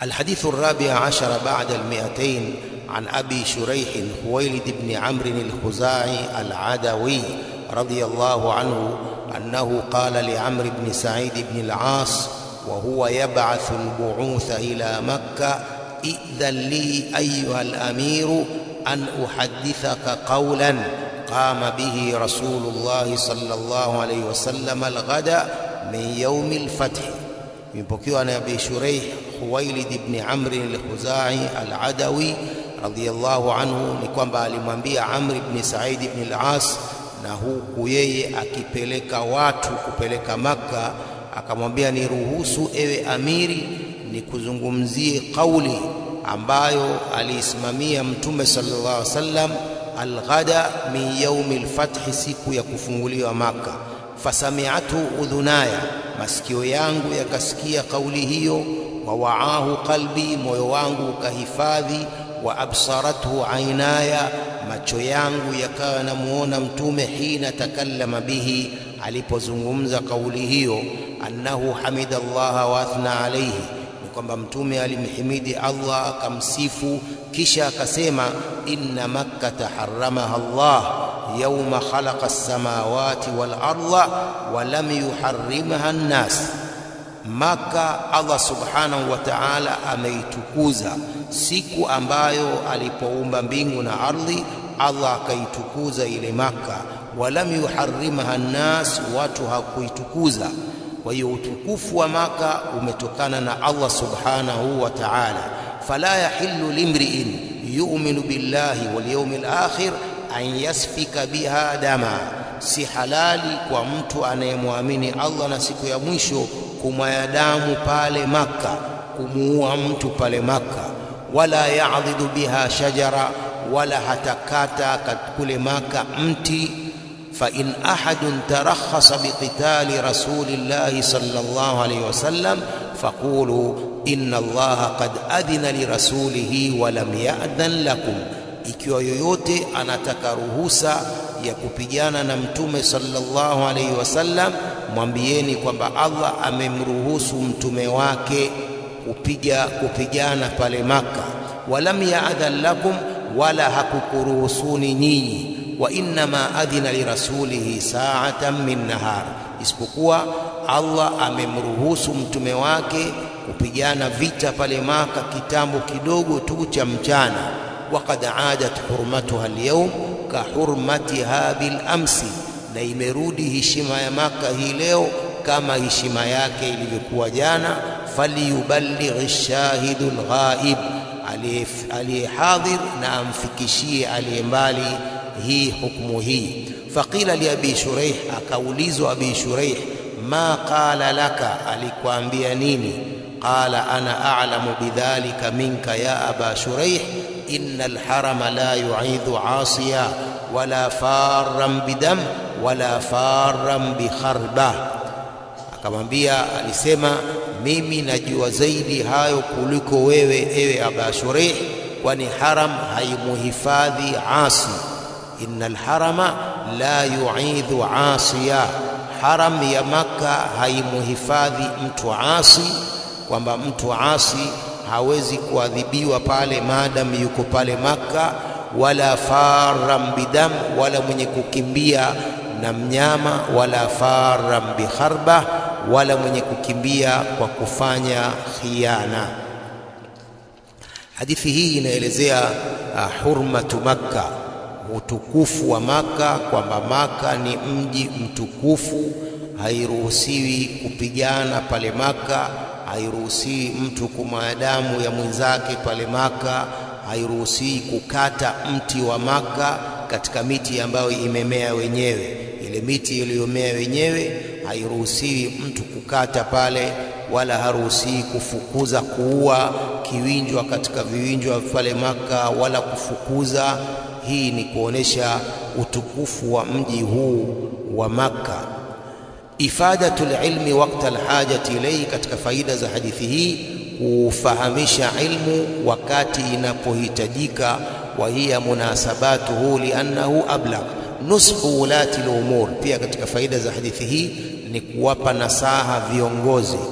الحديث الرابع عشر بعد المئتين عن أبي شريح خويلد بن عمرو الخزاعي العدوي رضي الله عنه أنه قال لعمرو بن سعيد بن العاص وهو يبعث البعوث إلى مكة ائذن لي أيها الأمير أن أحدثك قولا قام به رسول الله صلى الله عليه وسلم الغد من يوم الفتح يمبكيو أنا أبي شريح خويلد بن عمرو الخزاعي العدوي radhiyallahu anhu ni kwamba alimwambia Amr ibn Said ibn al-As na huku yeye akipeleka watu kupeleka Makka, akamwambia niruhusu ewe amiri nikuzungumzie kauli ambayo aliisimamia Mtume sallallahu alaihi wasallam alghada min yaumi lfathi, siku ya kufunguliwa Makka. Fasami'atu udhunaya, masikio yangu yakasikia kauli hiyo. Wa waahu qalbi, moyo wangu ukahifadhi wa absarathu ainaya, macho yangu yakawa yanamuona Mtume hina takallama bihi, alipozungumza kauli hiyo. Annahu hamida Allaha wa athna alayhi, ni kwamba Mtume alimhimidi Allah akamsifu, kisha akasema inna makkata haramaha Allah yawma khalaqa as-samawati wal arda wa lam yuharrimha an-nas Maka Allah subhanahu wa ta'ala ameitukuza siku ambayo alipoumba mbingu na ardhi, Allah akaitukuza ile Maka. Walam yuharrimha nnas, watu hakuitukuza. Kwa hiyo utukufu wa Maka umetokana na Allah subhanahu wa ta'ala. Fala yahillu limri'in yu'minu billahi wal yawmil akhir an yasfika biha dama, si halali kwa mtu anayemwamini Allah na siku ya mwisho kumwaya damu pale Makka, kumuua mtu pale Makka. Wala ya'dhidu biha shajara, wala hatakata kule Makka mti. Fa in ahadun tarakhasa biqitali rasulillahi sallallahu alayhi wasallam faqulu inna Allaha qad adhina lirasulihi wa lam ya'dhan lakum, ikiwa yoyote anataka ruhusa ya kupigana na mtume sallallahu alayhi wasallam mwambieni kwamba Allah amemruhusu mtume wake kupiga kupigana pale Maka. Walam yaadhan lakum, wala hakukuruhusuni nyinyi. Wa innama adhina lirasulihi sa'atan min nahar, isipokuwa Allah amemruhusu mtume wake kupigana vita pale Maka kitambo kidogo tu cha mchana. Waqad adat hurmatuha alyawm ka hurmatiha bil amsi na imerudi heshima ya Maka hii leo kama heshima yake ilivyokuwa jana. Faliyuballigh shahidu lghaib, aliyehadhir na amfikishie aliye mbali hii hukumu hii. Faqila li abi Shuraih, akaulizwa abi Shuraih, ma qala laka, alikwambia nini? Qala ana a'lamu bidhalika minka ya aba Shuraih, inna alharama la yu'idhu asiya wala farran bidam wala farran bikharba. Akamwambia, alisema mimi najua zaidi hayo kuliko wewe, ewe Aba Shureh, kwani haram haimuhifadhi asi. Inna alharama la yu'idhu asiya, haram ya Makka haimuhifadhi mtu asi, kwamba mtu asi hawezi kuadhibiwa pale maadamu yuko pale Makka wala faram bidam, wala mwenye kukimbia na mnyama, wala faram bikharba, wala mwenye kukimbia kwa kufanya khiana. Hadithi hii inaelezea uh, hurmatu Makka, utukufu wa Makka, kwamba Makka ni mji mtukufu, hairuhusiwi kupigana pale Makka, hairuhusiwi mtu kumwaga damu ya mwenzake pale Makka hairuhusiwi kukata mti wa Maka katika miti ambayo imemea wenyewe. Ile miti iliyomea wenyewe hairuhusiwi mtu kukata pale, wala haruhusiwi kufukuza, kuua kiwinjwa katika viwinjwa pale Maka, wala kufukuza. Hii ni kuonesha utukufu wa mji huu wa Maka. Ifadatul ilmi waqta alhajati ilayhi, katika faida za hadithi hii kufahamisha ilmu wakati inapohitajika. Wa hiya munasabatuhu liannahu ablagh nushu ulati lumur. Pia katika faida za hadithi hii ni kuwapa nasaha viongozi.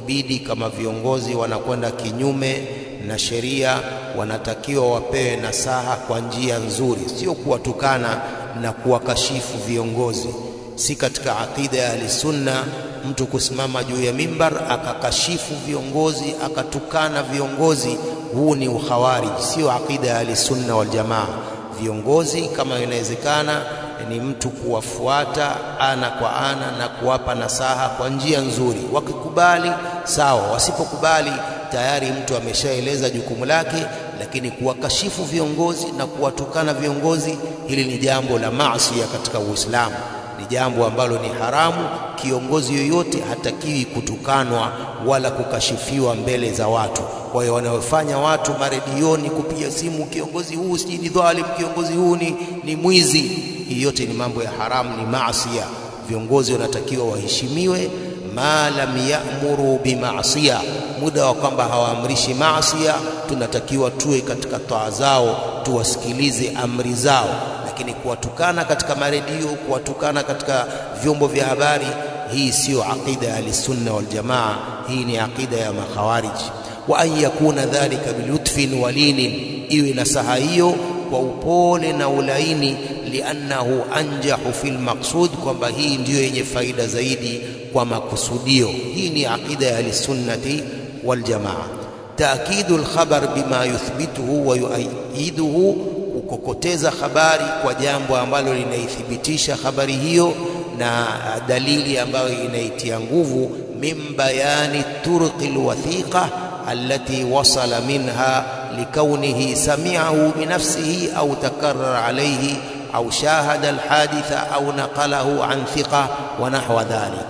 ikibidi kama viongozi wanakwenda kinyume na sheria, wanatakiwa wapewe nasaha kwa njia nzuri, sio kuwatukana na kuwakashifu viongozi. Si katika aqida ya Ahlisunna mtu kusimama juu ya mimbar akakashifu viongozi akatukana viongozi. Huu ni ukhawarij, sio aqida ya Ahlisunna wal Jamaa. Viongozi kama inawezekana ni mtu kuwafuata ana kwa ana na kuwapa nasaha kwa njia nzuri. Wakikubali sawa, wasipokubali tayari mtu ameshaeleza jukumu lake. Lakini kuwakashifu viongozi na kuwatukana viongozi, hili ni jambo la maasi katika Uislamu, ni jambo ambalo ni haramu. Kiongozi yoyote hatakiwi kutukanwa wala kukashifiwa mbele za watu. Kwa hiyo wanaofanya watu maredioni kupiga simu, kiongozi huu sijui ni dhalim, kiongozi huu ni, ni mwizi, hii yote ni mambo ya haramu, ni maasia. Viongozi wanatakiwa waheshimiwe, ma lam ya'muru bimaasiya, muda wa kwamba hawaamrishi maasia, tunatakiwa tuwe katika taa zao, tuwasikilize amri zao. Lakini kuwatukana katika maredio, kuwatukana katika vyombo vya habari, hii siyo aqida ya Ahlisunna wal Jamaa, hii ni aqida ya makhawariji wa an yakuna dhalika bilutfin walinin, iwe nasaha hiyo kwa upole na ulaini, liannahu anjahu fil maqsud, kwamba hii ndiyo yenye faida zaidi kwa makusudio. Hii ni aqida ya ahlisunnati wal jamaa. Taakidu lkhabar bima yuthbituhu wa yuayiduhu, kukokoteza habari kwa jambo ambalo linaithibitisha habari hiyo na dalili ambayo inaitia nguvu, min bayani turqi lwathiqa التي وصل منها لكونه سمعه بنفسه أو تكرر عليه أو شاهد الحادث أو نقله عن ثقة ونحو ذلك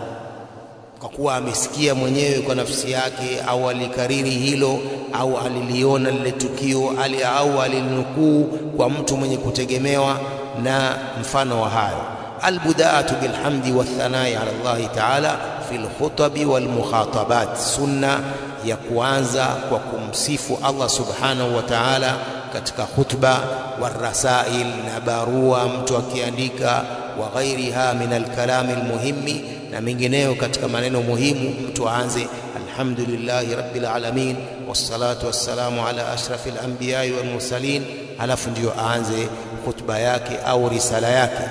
kwa kuwa amesikia mwenyewe kwa nafsi yake au alikariri hilo au aliliona lile tukio ali au alilinukuu kwa mtu mwenye kutegemewa na mfano wa hayo. Albudaatu bilhamdi wathanai ala Allahi taala fi lkhutabi walmukhatabat, sunna ya kuanza kwa kumsifu Allah subhanahu wa ta'ala katika khutba, warasail na barua mtu akiandika, wa ghairiha min alkalami almuhimmi, na mengineyo katika maneno muhimu, mtu aanze alhamdulillahi rabbil alamin wassalatu wassalamu ala ashrafil anbiyai wal mursalin, halafu ndiyo aanze khutba yake au risala yake.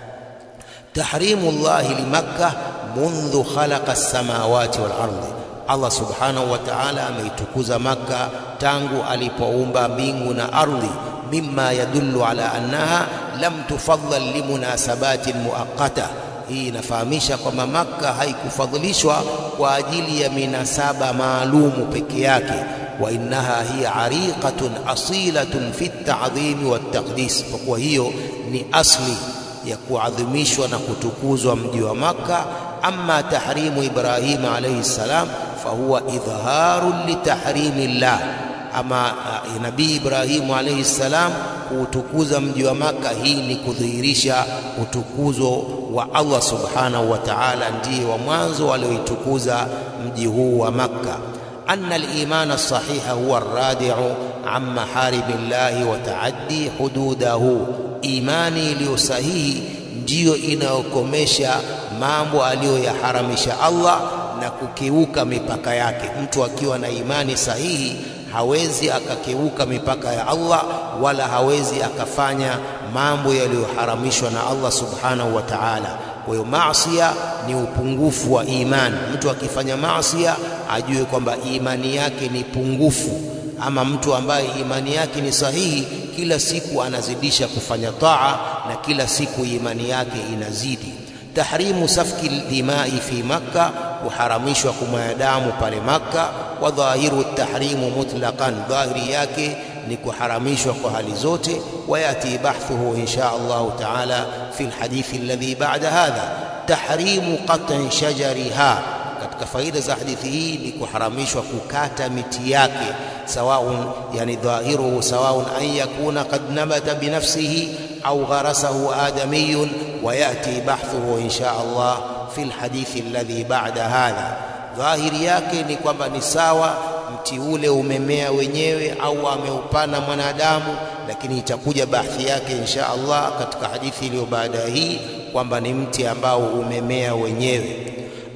Tahrimu llahi limakka mundhu khalaqa as-samawati wal ardi Allah subhanahu wa ta'ala ameitukuza Makka tangu alipoumba mbingu na ardhi, mimma yadullu ala annaha lam tufaddal limunasabatin muaqqata. Hii inafahamisha kwamba Makka haikufadhilishwa kwa ajili ya minasaba maalumu peke yake, wa innaha hiya ariqatun asilatun fi at-ta'dhimi wat-taqdis, kwa kuwa hiyo ni asli ya kuadhimishwa na kutukuzwa mji wa Makka. Amma tahrimu Ibrahima alayhi salam fahuwa idharun litahrimi llah, ama uh, Nabii Ibrahimu alayhi salam kuutukuza mji wa Maka, hii ni kudhihirisha utukuzo wa Allah subhanahu wa ta'ala, ndiye wa mwanzo alioitukuza mji huu wa Makka. Anna al-imana sahiha huwa arradi'u an maharimi llahi wa taaddi hududahu, imani iliyo sahihi ndiyo inayokomesha mambo aliyoyaharamisha Allah na kukiuka mipaka yake. Mtu akiwa na imani sahihi hawezi akakeuka mipaka ya Allah wala hawezi akafanya mambo yaliyoharamishwa na Allah subhanahu wa ta'ala. Kwa hiyo maasia ni upungufu wa imani. Mtu akifanya maasia ajue kwamba imani yake ni pungufu, ama mtu ambaye imani yake ni sahihi, kila siku anazidisha kufanya taa na kila siku imani yake inazidi. Tahrimu safki dimai fi Makka, kuharamishwa kumwaga damu pale Makka. Wa dhahiru tahrimu mutlaqan, dhahiri yake ni kuharamishwa kwa hali zote. Wayati bahthuhu insha Allahu taala fi lhadithi alladhi ba'da hadha. Tahrimu qat'i shajariha, katika faida za hadithi hii ni kuharamishwa kukata miti yake, sawaun yani dhahiruhu sawaun an yakuna qad nabata binafsihi au gharasahu adamiyun wayati bahthuhu insha Allah fi lhadithi alladhi ba'da hadha. Dhahiri yake ni kwamba ni sawa mti ule umemea wenyewe au ameupana mwanadamu, lakini itakuja bahthi yake insha Allah katika hadithi iliyo baada hii kwamba ni mti ambao umemea wenyewe.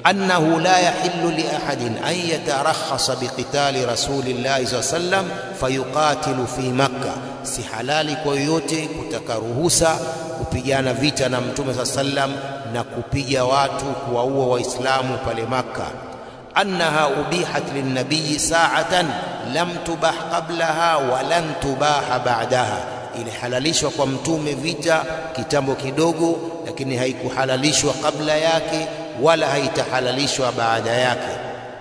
أنه لا يحل لأحد أن يترخص بقتال رسول الله صلى الله عليه وسلم فيقاتل في مكة si halali kwa yoyote kutaka ruhusa kupigana vita na mtume saa sallam na kupiga watu kuwaua waislamu pale makka annaha ubihat linnabiyi saatan lam tubah qablaha wa lan tubaha ba'daha ilihalalishwa kwa mtume vita kitambo kidogo lakini haikuhalalishwa kabla yake wala haitahalalishwa baada yake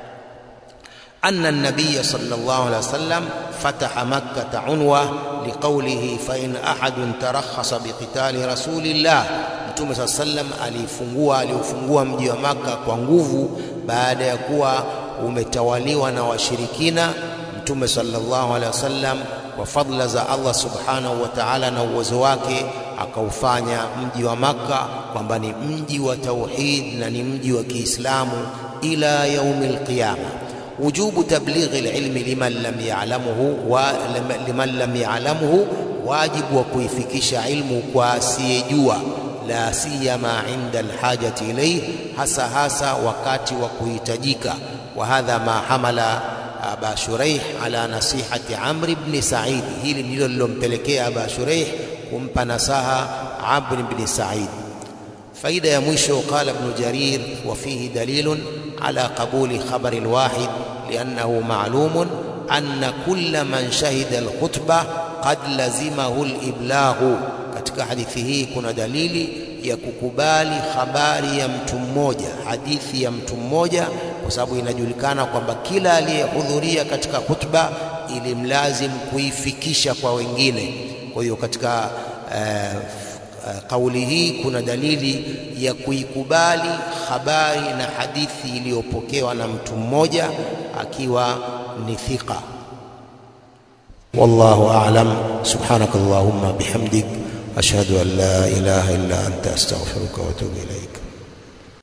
أن النبي صلى الله عليه وسلم فتح مكة عنوة لقوله فإن أحد ترخص بقتال رسول الله Mtume saa sallam alifungua aliufungua mji wa Maka kwa nguvu baada ya kuwa umetawaliwa na washirikina. Mtume sallallahu alaihi wasallam kwa fadla za Allah subhanahu wa ta'ala na uwezo wake akaufanya mji wa Maka kwamba ni mji wa tauhid na ni mji wa Kiislamu ila yaumil qiyama. وجوب تبليغ العلم لمن لم يعلمه ولمن لم يعلمه واجب وكيفكش علم واسيجوا لا سيما عند الحاجة إليه hasa hasa wakati wa kuhitajika وهذا ما حمل أبا شريح على نصيحة عمرو بن سعيد hili ndilo lilompelekea Aba Shuraih kumpa nasaha Amr ibn Sa'id faida ya mwisho qala ibn Jarir wa fihi dalilun على قبول خبر الواحد لأنه معلوم أن كل من شهد الخطبة قد لزمه الإبلاغ katika hadithi hii kuna dalili ya kukubali habari ya mtu mmoja, hadithi ya mtu mmoja, kwa sababu inajulikana kwamba kila aliyehudhuria katika khutba ilimlazim kuifikisha kwa wengine. Kwa hiyo katika uh, kauli hii kuna dalili ya kuikubali habari na hadithi iliyopokewa na mtu mmoja akiwa ni thika. Wallahu a'lam. Subhanakallahumma bihamdik ashhadu an la ilaha illa anta astaghfiruka wa atubu ilaik.